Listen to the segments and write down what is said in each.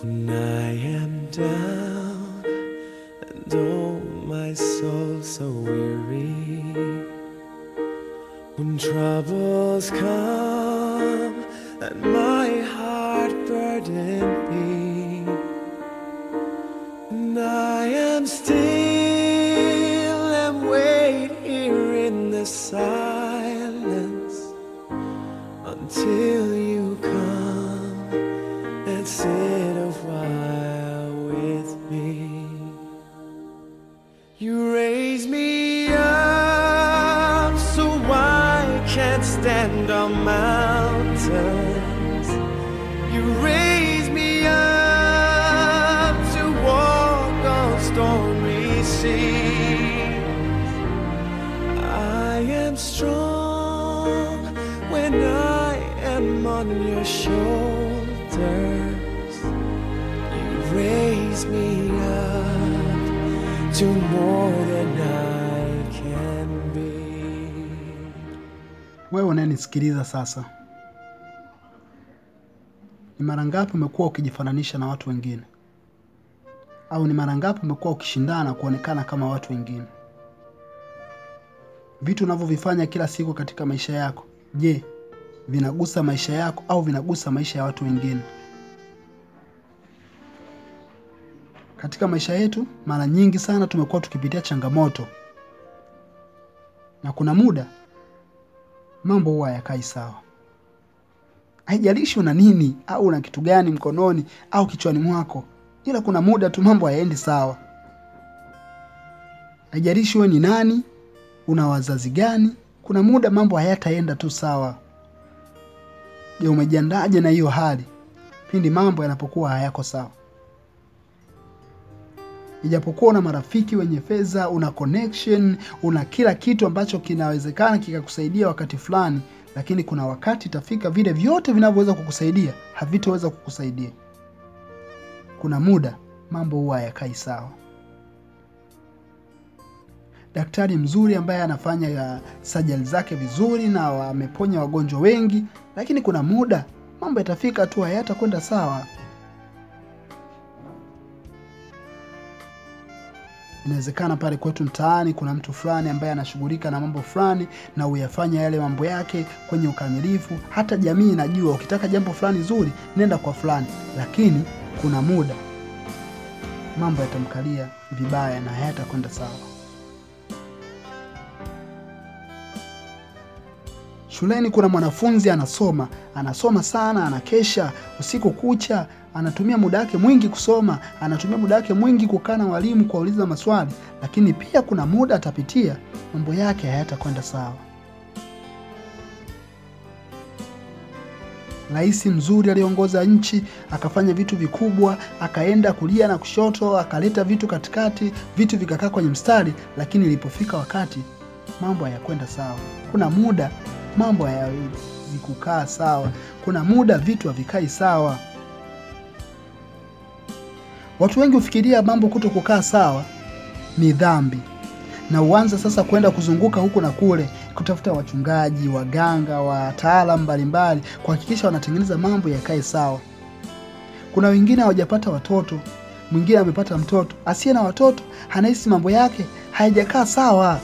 When I am down and oh my soul so weary. When troubles come and my heart burden be, and I am still and wait here in the silence until you come and sit a while with me. You raise me up so I can't stand on mountains. You raise me up to walk on stormy seas. I am strong when I am on your shoulders. You raise me up to more than I can be. Wewe unayenisikiliza sasa, ni mara ngapi umekuwa ukijifananisha na watu wengine? Au ni mara ngapi umekuwa ukishindana kuonekana kama watu wengine? Vitu unavyovifanya kila siku katika maisha yako, je, vinagusa maisha yako au vinagusa maisha ya watu wengine? Katika maisha yetu, mara nyingi sana tumekuwa tukipitia changamoto, na kuna muda mambo huwa hayakai sawa. Haijalishi una nini au una kitu gani mkononi au kichwani mwako, ila kuna muda tu mambo hayaendi sawa. Haijalishi wewe ni nani, una wazazi gani, kuna muda mambo hayataenda tu sawa. Je, umejiandaje na hiyo hali pindi mambo yanapokuwa hayako sawa? Ijapokuwa una marafiki wenye fedha, una connection, una kila kitu ambacho kinawezekana kikakusaidia wakati fulani, lakini kuna wakati itafika vile vyote vinavyoweza kukusaidia havitoweza kukusaidia. Kuna muda mambo huwa hayakai sawa. Daktari mzuri ambaye anafanya ya sajali zake vizuri na ameponya wagonjwa wengi, lakini kuna muda mambo yatafika tu hayatakwenda sawa. Inawezekana pale kwetu mtaani kuna mtu fulani ambaye anashughulika na mambo fulani na huyafanya yale mambo yake kwenye ukamilifu. Hata jamii inajua ukitaka jambo fulani zuri, nenda kwa fulani, lakini kuna muda mambo yatamkalia vibaya na hayatakwenda sawa. Shuleni kuna mwanafunzi anasoma, anasoma sana, anakesha usiku kucha, anatumia muda wake mwingi kusoma, anatumia muda wake mwingi kukaa na walimu kuwauliza maswali, lakini pia kuna muda atapitia mambo yake hayatakwenda sawa. Rais mzuri aliongoza nchi, akafanya vitu vikubwa, akaenda kulia na kushoto, akaleta vitu katikati, vitu vikakaa kwenye mstari, lakini ilipofika wakati mambo hayakwenda sawa. Kuna muda mambo hayawezi kukaa sawa, kuna muda vitu havikai sawa. Watu wengi hufikiria mambo kuto kukaa sawa ni dhambi, na uanza sasa kwenda kuzunguka huku na kule kutafuta wachungaji, waganga, wataalamu mbalimbali kuhakikisha wanatengeneza mambo yakae sawa. Kuna wengine hawajapata watoto, mwingine amepata mtoto, asiye na watoto anahisi mambo yake hayajakaa sawa.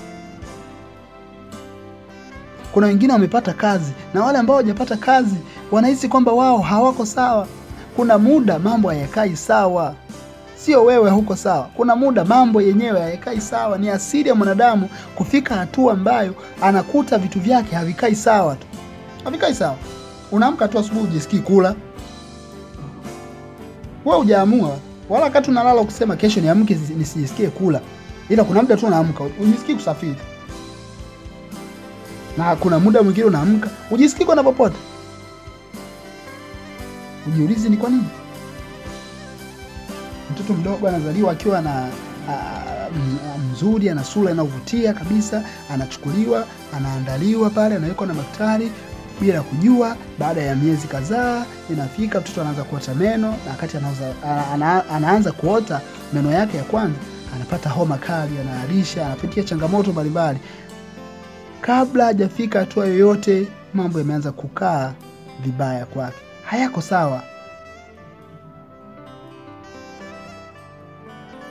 Kuna wengine wamepata kazi na wale ambao hawajapata kazi wanahisi kwamba wao hawako sawa. Kuna muda mambo hayakai sawa, sio wewe huko sawa. Kuna muda mambo yenyewe hayakai sawa. Ni asili ya mwanadamu kufika hatua ambayo anakuta vitu vyake havikai sawa tu, havikai sawa. Unaamka tu asubuhi ujisikii kula, wewe hujaamua, wala wakati unalala kusema kesho niamke nisijisikie kula, ila kuna muda tu unaamka ujisikii kusafiri na kuna muda mwingine unaamka ujisikii kwenda popote. Ujiulizi ni kwa nini? Mtoto mdogo anazaliwa akiwa na a, m- mzuri, ana sura inayovutia kabisa, anachukuliwa, anaandaliwa pale, anawekwa na daktari bila kujua. Baada ya miezi kadhaa inafika, mtoto anaanza kuota meno, na wakati anaanza, ana, anaanza kuota meno yake ya kwanza, anapata homa kali, anaharisha, anapitia changamoto mbalimbali kabla hajafika hatua yoyote, mambo yameanza kukaa vibaya kwake, hayako sawa.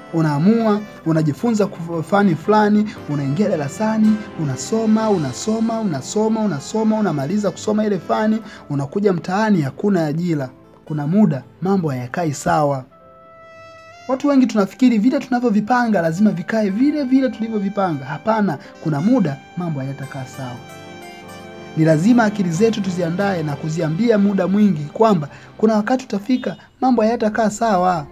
unaamua unajifunza kuf- fani fulani, unaingia darasani, unasoma unasoma unasoma unasoma, unamaliza kusoma ile fani, unakuja mtaani, hakuna ajira. Kuna muda mambo hayakai sawa. Watu wengi tunafikiri vile tunavyovipanga lazima vikae vile vile tulivyovipanga. Hapana, kuna muda mambo hayatakaa sawa. Ni lazima akili zetu tuziandae na kuziambia muda mwingi kwamba kuna wakati utafika mambo hayatakaa sawa.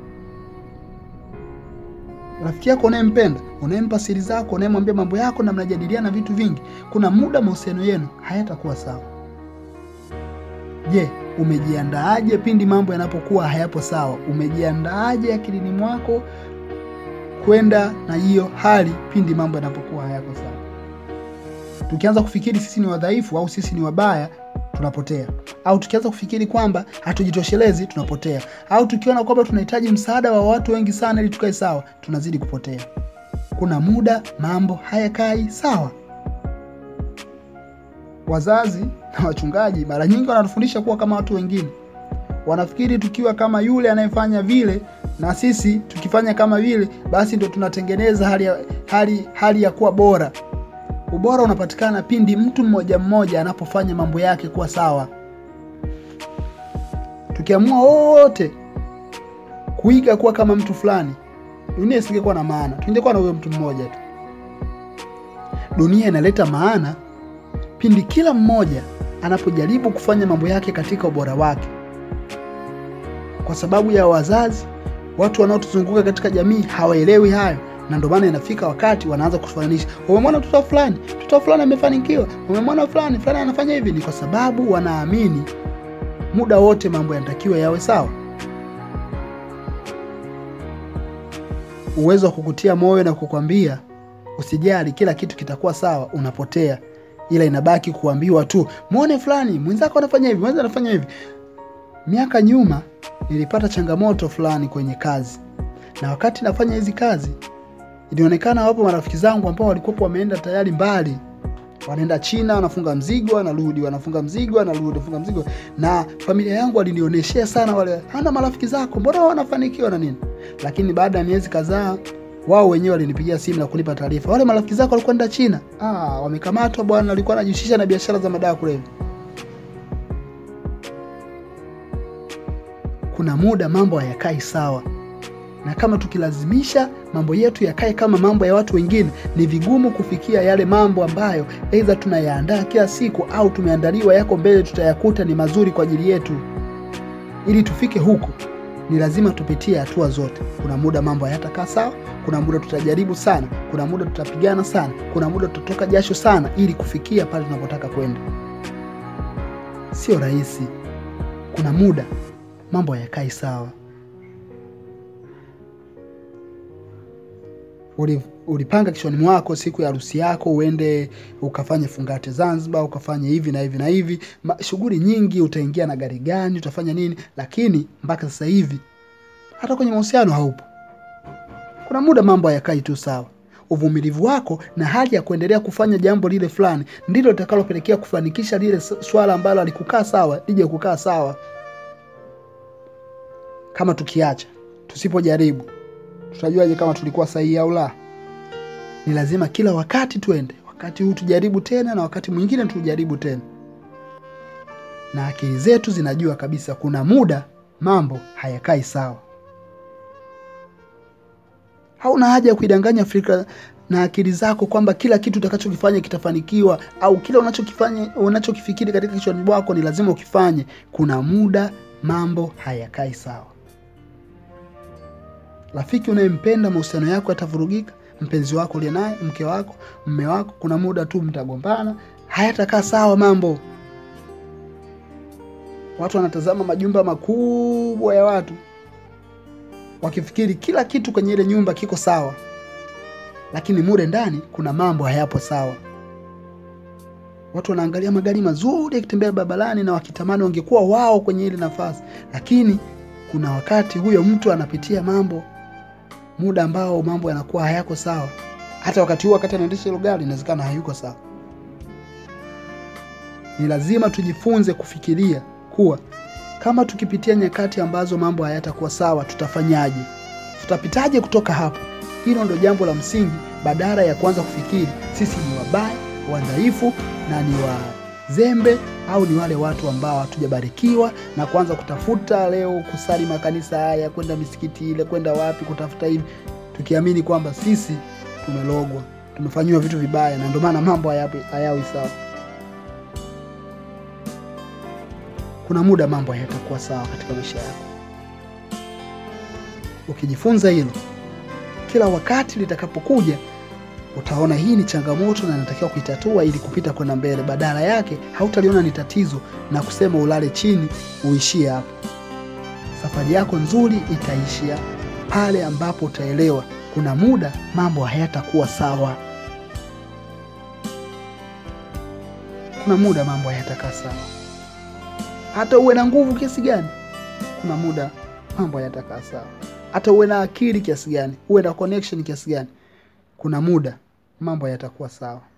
Rafiki yako unayempenda, unayempa siri zako, unayemwambia mambo yako na mnajadiliana vitu vingi, kuna muda mahusiano yenu hayatakuwa sawa. Je, umejiandaaje pindi mambo yanapokuwa hayapo sawa? Umejiandaaje akilini mwako kwenda na hiyo hali pindi mambo yanapokuwa hayako sawa? Tukianza kufikiri sisi ni wadhaifu au sisi ni wabaya, tunapotea. Au tukianza kufikiri kwamba hatujitoshelezi, tunapotea. Au tukiona kwamba tunahitaji msaada wa watu wengi sana ili tukae sawa, tunazidi kupotea. Kuna muda mambo hayakai sawa. Wazazi na wachungaji mara nyingi wanatufundisha kuwa kama watu wengine. Wanafikiri tukiwa kama yule anayefanya vile na sisi tukifanya kama vile, basi ndio tunatengeneza hali ya, hali, hali ya kuwa bora. Ubora unapatikana pindi mtu mmoja mmoja anapofanya mambo yake kuwa sawa. Tukiamua wote kuiga kuwa kama mtu fulani, dunia isingekuwa na maana, tungekuwa na huyo mtu mmoja tu. Dunia inaleta maana pindi kila mmoja anapojaribu kufanya mambo yake katika ubora wake. Kwa sababu ya wazazi, watu wanaotuzunguka katika jamii hawaelewi hayo, na ndio maana inafika wakati wanaanza kufananisha, umemwona mtoto fulani, mtoto fulani amefanikiwa, umemwona fulani fulani anafanya hivi. Ni kwa sababu wanaamini muda wote mambo yanatakiwa yawe sawa. Uwezo wa kukutia moyo na kukwambia usijali, kila kitu kitakuwa sawa, unapotea ila inabaki kuambiwa tu, mwone fulani mwenzako anafanya hivi, mwenza anafanya hivi. Miaka nyuma nilipata changamoto fulani kwenye kazi, na wakati nafanya hizi kazi ilionekana wapo marafiki zangu ambao walikuwa wameenda tayari mbali, wanaenda China, wanafunga mzigo, wanarudi, wanafunga mzigo, wanarudi, wanafunga mzigo, na familia yangu walinioneshea sana wale, hana marafiki zako, mbona wanafanikiwa na nini? Lakini baada ya miezi kadhaa wao wenyewe walinipigia simu na kunipa taarifa, wale marafiki zako walikuwa nenda China, ah, wamekamatwa bwana, walikuwa wanajihusisha na biashara za madawa kulevya. Kuna muda mambo hayakai sawa, na kama tukilazimisha mambo yetu yakae kama mambo ya watu wengine, ni vigumu kufikia yale mambo ambayo aidha tunayaandaa kila siku au tumeandaliwa yako mbele, tutayakuta ni mazuri kwa ajili yetu. Ili tufike huko ni lazima tupitie hatua zote. Kuna muda mambo hayatakaa sawa, kuna muda tutajaribu sana, kuna muda tutapigana sana, kuna muda tutatoka jasho sana, ili kufikia pale tunapotaka kwenda. Sio rahisi. Kuna muda mambo hayakai sawa. Uli, ulipanga kichwani mwako siku ya harusi yako uende ukafanye fungate Zanzibar, ukafanye hivi na hivi na hivi, shughuli nyingi, utaingia na gari gani, utafanya nini, lakini mpaka sasa hivi hata kwenye mahusiano haupo. Kuna muda mambo hayakai tu sawa. Uvumilivu wako na hali ya kuendelea kufanya jambo lile fulani ndilo litakalopelekea kufanikisha lile swala ambalo alikukaa sawa lije kukaa sawa. Kama tukiacha, tusipojaribu, tutajuaje kama tulikuwa sahihi au la? Ni lazima kila wakati tuende, wakati huu tujaribu tena, na wakati mwingine tujaribu tena, na akili zetu zinajua kabisa kuna muda mambo hayakai sawa. Hauna haja ya kuidanganya fikra na akili zako kwamba kila kitu utakachokifanya kitafanikiwa au kila unachokifanya unachokifikiri katika kichwani mwako ni lazima ukifanye. Kuna muda mambo hayakai sawa. Rafiki unayempenda, mahusiano yako yatavurugika. Mpenzi wako uliye naye, mke wako, mme wako, kuna muda tu mtagombana, hayatakaa sawa mambo. Watu wanatazama majumba makubwa ya watu wakifikiri kila kitu kwenye ile nyumba kiko sawa, lakini mure ndani kuna mambo hayapo sawa. Watu wanaangalia magari mazuri yakitembea barabarani na wakitamani wangekuwa wao kwenye ile nafasi, lakini kuna wakati huyo mtu anapitia mambo, muda ambao mambo yanakuwa hayako sawa. Hata wakati huo, wakati anaendesha hilo gari, inawezekana hayuko sawa. Ni lazima tujifunze kufikiria kuwa kama tukipitia nyakati ambazo mambo hayatakuwa sawa, tutafanyaje? tutapitaje kutoka hapo? Hilo ndo jambo la msingi, badala ya kuanza kufikiri sisi ni wabaya, wadhaifu na ni wazembe au ni wale watu ambao hatujabarikiwa na kuanza kutafuta leo kusali makanisa haya, kwenda misikiti ile, kwenda wapi kutafuta hivi, tukiamini kwamba sisi tumelogwa, tumefanyiwa vitu vibaya, na ndio maana mambo hayawi hayawi sawa. Kuna muda mambo hayatakuwa sawa katika maisha yako. Ukijifunza hilo, kila wakati litakapokuja utaona hii ni changamoto na natakiwa kuitatua ili kupita kwenda mbele. Badala yake hautaliona ni tatizo na kusema ulale chini uishie hapo. Safari yako nzuri itaishia pale ambapo utaelewa kuna muda mambo hayatakuwa sawa. Kuna muda mambo hayatakaa sawa, hata uwe na nguvu kiasi gani, kuna muda mambo hayatakaa sawa. Hata uwe na akili kiasi gani, uwe na connection kiasi gani, kuna muda mambo yatakuwa sawa.